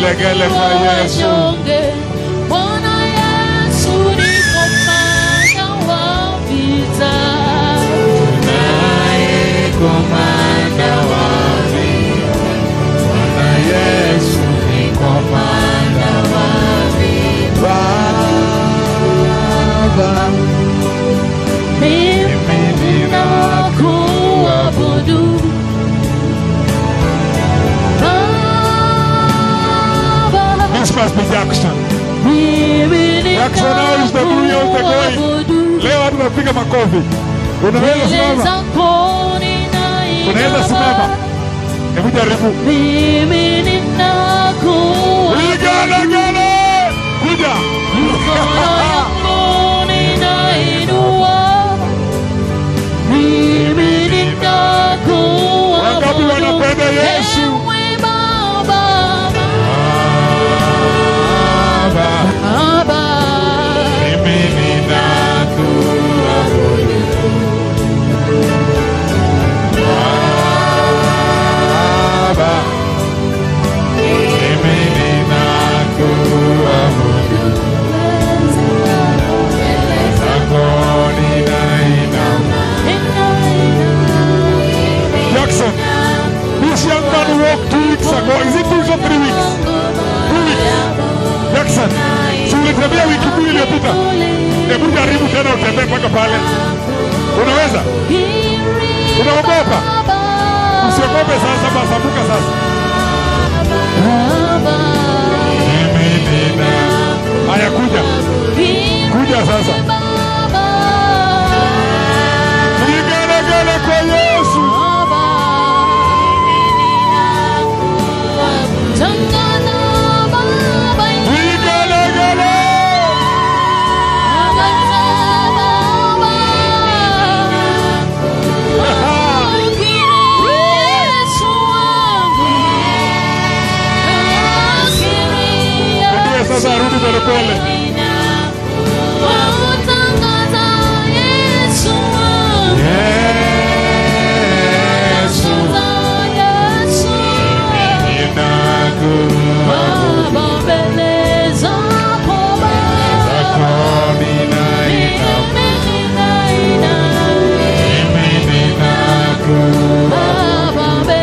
Vigelegele kwa Yesu. wanyonge. Bwana Yesu ni komanda wa vita. Naye komanda wa vita. Bwana Yesu ni komanda wa vita. Baba, Mimi ninakuabudu. Baba, This must be Jackson. mimi Jackson, how is the blue of the going? ninakuabudu. Leo watu napiga makofi. Unaweza Mbele simama? zako ninainama. Unaweza simama? Hebu jaribu. Mimi ninakuabudu. Vigelegele. Kuja. Mikono yangu ninainua. Mimi ninakuabudu. Wangapi wanapenda Yesu? Ewe Baba, Baba, Baba. mimi ninakuabudu. Baba, mimi ninakuabudu. Zako ninainama. Jackson, this young man walked two weeks ago. Is it two weeks or three weeks? Two weeks. Jackson, si ulitembea wiki mbili iliyopita? Hebu jaribu tena utembee mpaka pale. Unaweza? Unaogopa? Usiogope sasa, basabuka sasa. Mimi nina. Haya, kuja. Kuja sasa. Vigelegele kwa Yesu. Vigelegele. Ndio sasa arudi polepole. Yesu. Ninakuabudu. Zako ninainama. Mimi ninakuabudu.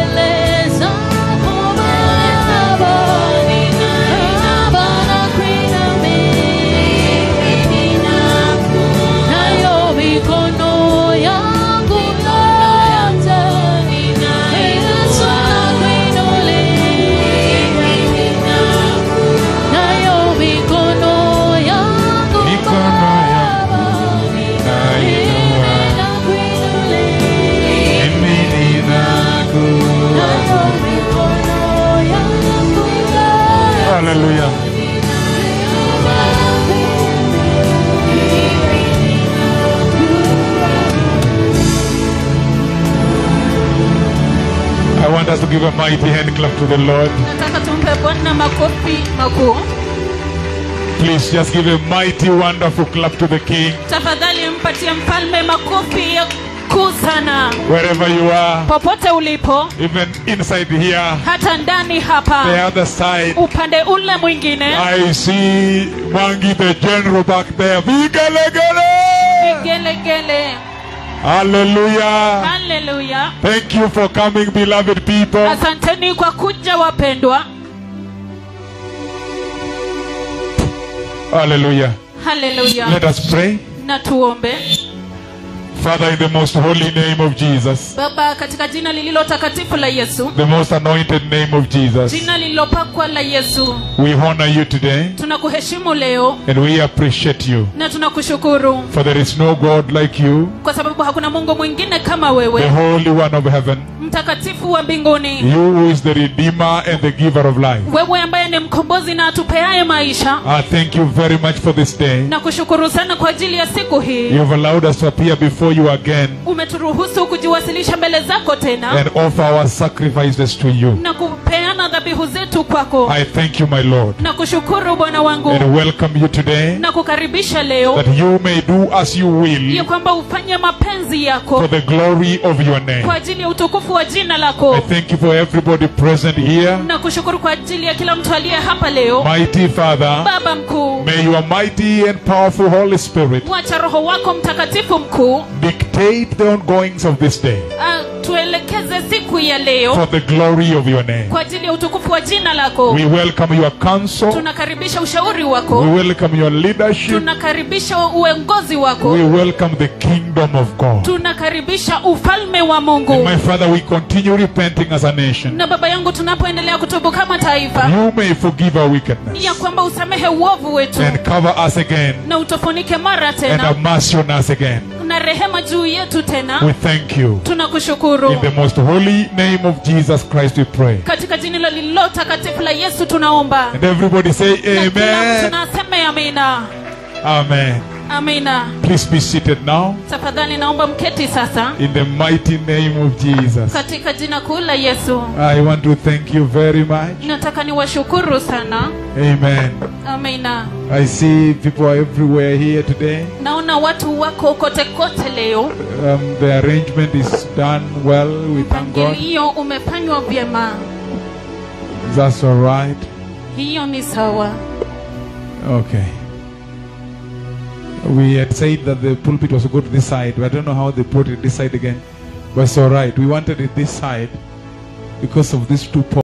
Mikono yangu ninainua. Mimi ninakuabudu. Hallelujah. I want us to give a mighty hand clap to the Lord. nataka tumpe bwana makofi makuu Please just give a mighty, wonderful clap to the King. tafadhali mpatie mfalme makofi ya kuu sana Wherever you are, popote ulipo even inside here, hata ndani the hapa other side. upande ule mwingine I see Mwangi the general back there. Vigelegele! gelegele Hallelujah. haleluya Thank you for coming, beloved people. asanteni kwa kuja wapendwa Hallelujah. haleluya Let us pray. na tuombe Father, in the most holy name of Jesus, baba katika jina lililo takatifu la yesu the most anointed name of Jesus, jina lililopakwa la yesu we honor you today tunakuheshimu leo and we appreciate you. na tunakushukuru For there is no God like you, kwa sababu hakuna mungu mwingine kama the wewe Holy One of heaven, mtakatifu wa mbinguni you who is the Redeemer and the Giver of life. wewe ambaye ni mkombozi na atupeaye maisha I thank you very much for this day. na kushukuru sana kwa ajili ya siku hii You have allowed us to appear before you again umeturuhusu kujiwasilisha mbele zako tena and offer our sacrifices to you. na kupeana na dhabihu zetu kwako I thank you, my Lord, na kushukuru bwana wangu and welcome you today na kukaribisha leo that you may do as you ya will kwamba ufanye mapenzi yako for the glory of your name. kwa ajili ya utukufu wa jina I lako thank you for everybody present here. na kushukuru kwa ajili ya kila mtu aliye hapa leo Mighty Father, baba mkuu may your mighty and powerful Holy Spirit wacha roho wako mtakatifu mkuu dictate the ongoings of this day uh, tuelekeze siku ya leo for the glory of your name. kwa ajili ya utukufu wa jina lako We welcome your counsel. tunakaribisha ushauri We wako welcome your leadership. tunakaribisha uongozi wako We welcome the kingdom of God. tunakaribisha ufalme wa And mungu my Father, we continue repenting as a nation. na baba yangu tunapoendelea kutubu kama taifa You may forgive our wickedness ya kwamba usamehe uovu wetu and cover us again na utufunike mara and tena have mercy on us again. na rehema juu yetu tena We thank you. tunakushukuru In the most holy name of Jesus Christ, we pray. katika jina hilo lililo takatifu la yesu tunaomba And everybody say, na kila mtu Amen. naseme amina Amen. amina Please be seated now tafadhali naomba mketi sasa in the mighty name of Jesus. katika jina kuu la yesu I want to thank you very much. nataka niwashukuru sana Amen. amina I see people are everywhere here today. naona watu wako kote kote leo Um, the arrangement is done well. We thank God. mpangilio umefanywa vyema That's all right. hiyo ni sawa Okay. We had said that the pulpit was to go to this side, but I don't know how they brought it this side again. But it's all right. We wanted it this side because of these two poles.